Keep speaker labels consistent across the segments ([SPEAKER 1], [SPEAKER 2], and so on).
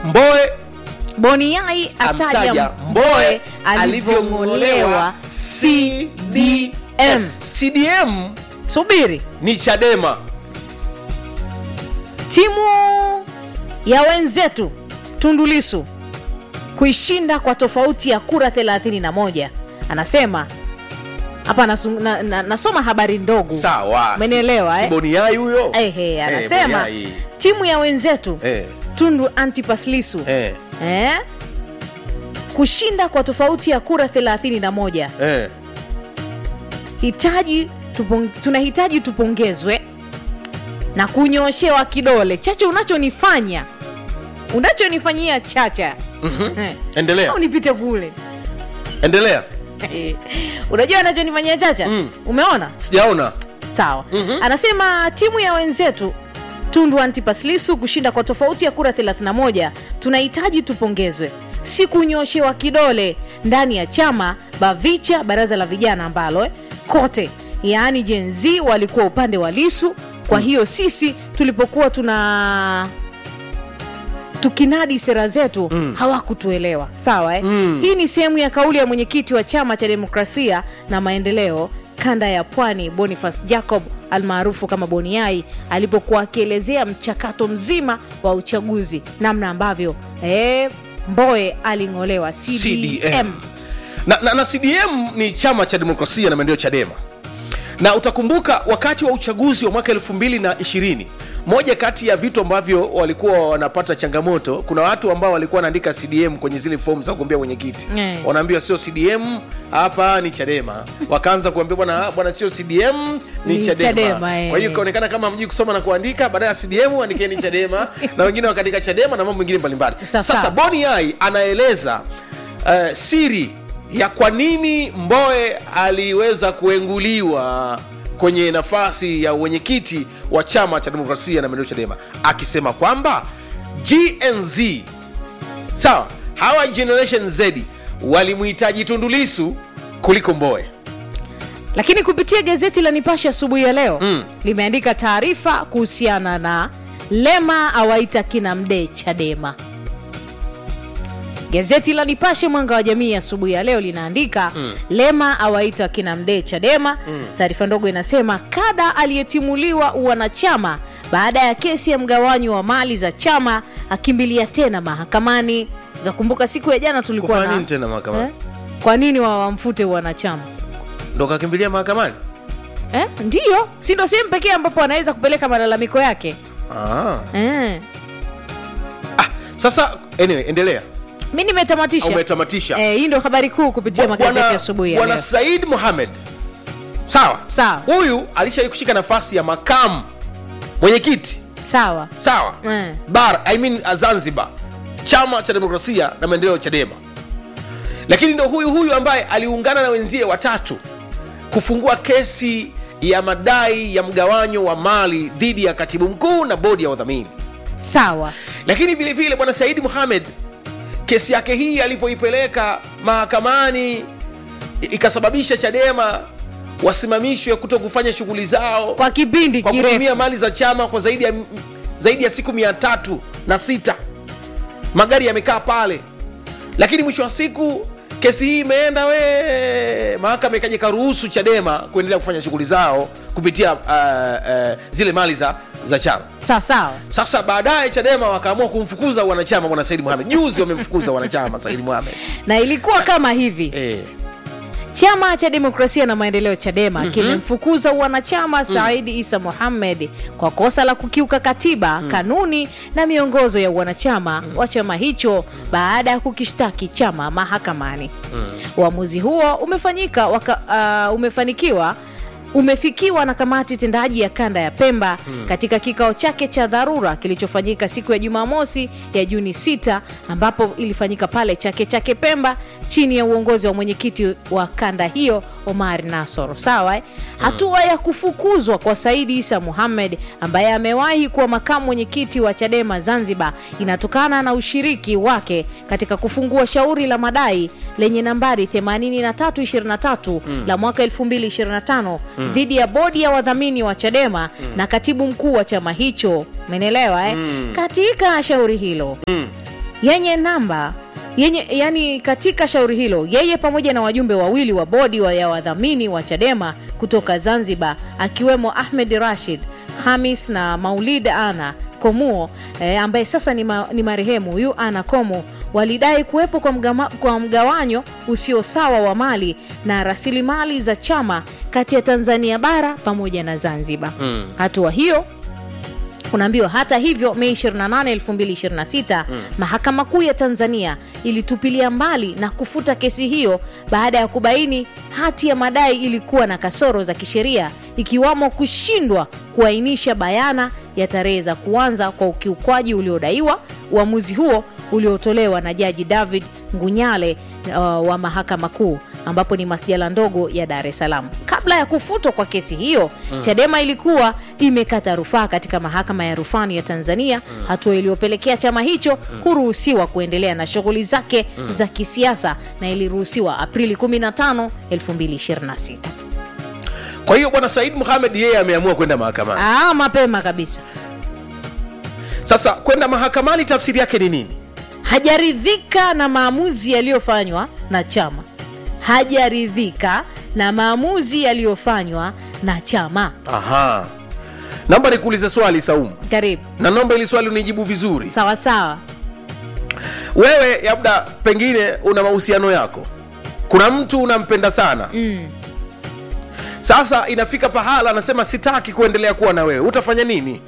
[SPEAKER 1] mboe
[SPEAKER 2] boniai ataja
[SPEAKER 1] amtaja
[SPEAKER 2] mboe alivyong'olewa cdm
[SPEAKER 1] cdm
[SPEAKER 2] subiri
[SPEAKER 1] ni chadema
[SPEAKER 2] timu ya wenzetu tundulisu kuishinda kwa tofauti ya kura 31 anasema hapa nasu- na, na, nasoma habari ndogo
[SPEAKER 1] sawa
[SPEAKER 2] Umenielewa, eh?
[SPEAKER 1] siboniai huyo
[SPEAKER 2] Ehe, anasema
[SPEAKER 1] Boniai.
[SPEAKER 2] timu ya wenzetu
[SPEAKER 1] Eh,
[SPEAKER 2] tundu antipaslisu
[SPEAKER 1] eh,
[SPEAKER 2] eh? kushinda kwa tofauti ya kura 31
[SPEAKER 1] eh.
[SPEAKER 2] hitaji tupong, tunahitaji tupongezwe na kunyoshewa kidole chache unachonifanya unachonifanyia chacha Eh,
[SPEAKER 1] endelea
[SPEAKER 2] au nipite kule
[SPEAKER 1] endelea
[SPEAKER 2] unajua anachonifanyia chacha
[SPEAKER 1] Mm.
[SPEAKER 2] umeona
[SPEAKER 1] sijaona
[SPEAKER 2] sawa anasema timu ya wenzetu tundu antipaslisu kushinda kwa tofauti ya kura 31 tunahitaji tupongezwe si kunyoshewa kidole ndani ya chama bavicha baraza la vijana ambalo eh, kote yaani jenzi walikuwa upande wa lisu kwa hiyo sisi tulipokuwa tuna tukinadi sera zetu mm. hawakutuelewa sawa eh? mm. hii ni sehemu ya kauli ya mwenyekiti wa chama cha demokrasia na maendeleo kanda ya pwani boniface jacob almaarufu kama boniai alipokuwa akielezea mchakato mzima wa uchaguzi namna ambavyo eh, mboe aling'olewa cdm,
[SPEAKER 1] CDM. na, na, na cdm ni chama cha demokrasia na maendeleo chadema na utakumbuka wakati wa uchaguzi wa mwaka 220 moja kati ya vitu ambavyo walikuwa wanapata changamoto kuna watu ambao walikuwa wanaandika cdm kwenye zile fomu za kugombea wenyekiti
[SPEAKER 2] Eh.
[SPEAKER 1] wanaambiwa sio cdm hapa ni chadema wakaanza kuambia bwana bwana sio cdm ni,
[SPEAKER 2] Ni
[SPEAKER 1] chadema,
[SPEAKER 2] Chadema, eh.
[SPEAKER 1] kwa hiyo ikaonekana kama mjui kusoma na kuandika baada ya cdm andikeni chadema na wengine wakaandika chadema na mambo mengine mbalimbali
[SPEAKER 2] Sawa,
[SPEAKER 1] sasa
[SPEAKER 2] sawa.
[SPEAKER 1] boni ai anaeleza uh, siri ya kwa nini mboe aliweza kuenguliwa kwenye nafasi ya uwenyekiti wa chama cha demokrasia na maendeleo chadema akisema kwamba gnz sawa hawa generation z walimhitaji tundulisu kuliko mboe
[SPEAKER 2] lakini kupitia gazeti la nipashe asubuhi ya leo
[SPEAKER 1] Mm.
[SPEAKER 2] limeandika taarifa kuhusiana na lema awaita kina mdee chadema gazeti la nipashe mwanga wa jamii asubuhi ya leo linaandika mm. lema awaita kina mdee chadema mm. taarifa ndogo inasema kada aliyetimuliwa uwanachama baada ya kesi ya mgawanyo wa mali za chama akimbilia tena mahakamani za kumbuka siku ya jana tulikuwa
[SPEAKER 1] Kufanya
[SPEAKER 2] na
[SPEAKER 1] nini tena mahakamani?
[SPEAKER 2] eh? kwa nini wa- wamfute uwanachama
[SPEAKER 1] ndo kakimbilia mahakamani
[SPEAKER 2] eh? ndiyo si ndo sehemu pekee ambapo anaweza kupeleka malalamiko yake
[SPEAKER 1] ah.
[SPEAKER 2] eh.
[SPEAKER 1] ah, sasa anyway, endelea
[SPEAKER 2] mi nimetamatisha
[SPEAKER 1] umetamatisha
[SPEAKER 2] eh, hii ndo habari kuu kupitia magazeti
[SPEAKER 1] Bwana-
[SPEAKER 2] ya asubuhi ya
[SPEAKER 1] bwana
[SPEAKER 2] leo
[SPEAKER 1] said muhamed sawa
[SPEAKER 2] Sawa.
[SPEAKER 1] huyu alishawai kushika nafasi ya makamu mwenyekiti
[SPEAKER 2] sawa
[SPEAKER 1] sawa
[SPEAKER 2] Mm.
[SPEAKER 1] bar I mean, uh, zanzibar chama cha demokrasia na maendeleo chadema lakini ndo huyu huyu ambaye aliungana na wenzie watatu kufungua kesi ya madai ya mgawanyo wa mali dhidi ya katibu mkuu na bodi ya wadhamini
[SPEAKER 2] sawa
[SPEAKER 1] lakini vile vile bwana saidi muhamed kesi yake hii alipoipeleka mahakamani i- ikasababisha chadema wasimamishwe kuto kufanya shughuli zao
[SPEAKER 2] kwa kipindi
[SPEAKER 1] kwa kutumia
[SPEAKER 2] kirefu
[SPEAKER 1] mali za chama kwa zaidi ya, zaidi ya siku mia tatu na sita magari yamekaa pale lakini mwisho wa siku kesi hii imeenda we mahakama ikaja ikaruhusu chadema kuendelea kufanya shughuli zao kupitia uh, uh, zile mali za, za chama
[SPEAKER 2] sawa sawa
[SPEAKER 1] sasa baadaye chadema wakaamua kumfukuza wanachama bwana saidi muhamed juzi wamemfukuza wanachama saidi muhamed
[SPEAKER 2] na ilikuwa kama hivi
[SPEAKER 1] eh,
[SPEAKER 2] chama cha demokrasia na maendeleo chadema mm-hmm. kimemfukuza wanachama saidi isa muhammed kwa kosa la kukiuka katiba mm. kanuni na miongozo ya wanachama mm. wa chama hicho baada ya kukishtaki chama mahakamani mm. uamuzi huo umefanyika waka, uh, umefanikiwa umefikiwa na kamati tendaji ya kanda ya pemba hmm. katika kikao chake cha dharura kilichofanyika siku ya jumamosi ya juni 6 ambapo ilifanyika pale chake chake pemba chini ya uongozi wa mwenyekiti wa kanda hiyo omar nasor sawa eh? hatua ya kufukuzwa kwa saidi isa muhammed ambaye amewahi kuwa makamu mwenyekiti wa chadema zanzibar inatokana na ushiriki wake katika kufungua shauri la madai lenye nambari 8323 mm. la mwaka 2025 mm. dhidi ya bodi ya wadhamini wa chadema mm. na katibu mkuu wa chama hicho menelewa eh? mm. katika shauri hilo mm yenye namba yenye yani katika shauri hilo yeye pamoja na wajumbe wawili wa bodi wa ya wadhamini wa chadema kutoka zanzibar akiwemo ahmed rashid hamis na maulid ana komuo eh, ambaye sasa ni, ma, ni marehemu huyu ana komo walidai kuwepo kwa, mgama, kwa mgawanyo usio sawa wa mali na rasilimali za chama kati ya tanzania bara pamoja na zanzibar mm. hatua hiyo unaambiwa hata hivyo mei 28 2026 mm. mahakama kuu ya tanzania ilitupilia mbali na kufuta kesi hiyo baada ya kubaini hati ya madai ilikuwa na kasoro za kisheria ikiwamo kushindwa kuainisha bayana ya tarehe za kuanza kwa ukiukwaji uliodaiwa uamuzi huo uliotolewa na jaji david ngunyale uh, wa mahakama kuu ambapo ni masjala ndogo ya dar es salaam kabla ya kufutwa kwa kesi hiyo mm. chadema ilikuwa imekata rufaa katika mahakama ya rufani ya tanzania mm. hatua iliyopelekea chama hicho mm. kuruhusiwa kuendelea na shughuli zake mm. za kisiasa na iliruhusiwa aprili 15 2026
[SPEAKER 1] kwa hiyo bwana said muhamed yeye ameamua kwenda mahakamani
[SPEAKER 2] ah, mapema kabisa
[SPEAKER 1] sasa kwenda mahakamani tafsiri yake ni nini
[SPEAKER 2] hajaridhika na maamuzi yaliyofanywa na chama hajaridhika na maamuzi yaliyofanywa na chama
[SPEAKER 1] aha naomba nikuulize swali saumu
[SPEAKER 2] karibu
[SPEAKER 1] na naomba ili swali unijibu vizuri
[SPEAKER 2] sawa sawa
[SPEAKER 1] wewe labda pengine una mahusiano yako kuna mtu unampenda sana
[SPEAKER 2] mm.
[SPEAKER 1] sasa inafika pahala anasema sitaki kuendelea kuwa na wewe utafanya nini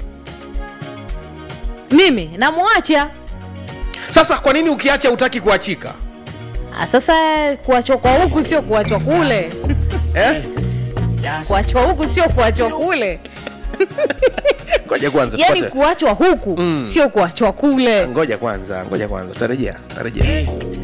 [SPEAKER 2] mimi namwacha
[SPEAKER 1] sasa kwa nini ukiacha utaki kuachika
[SPEAKER 2] Ah, sasa kuachwa kwa huku sio kuachwa kule
[SPEAKER 1] eh?
[SPEAKER 2] kuachwa huku sio kuachwa kule
[SPEAKER 1] ngoja kwanza
[SPEAKER 2] yani
[SPEAKER 1] tupate-
[SPEAKER 2] kuachwa huku mm. sio kuachwa kule
[SPEAKER 1] ngoja kwanza ngoja kwanza tarejea tarejea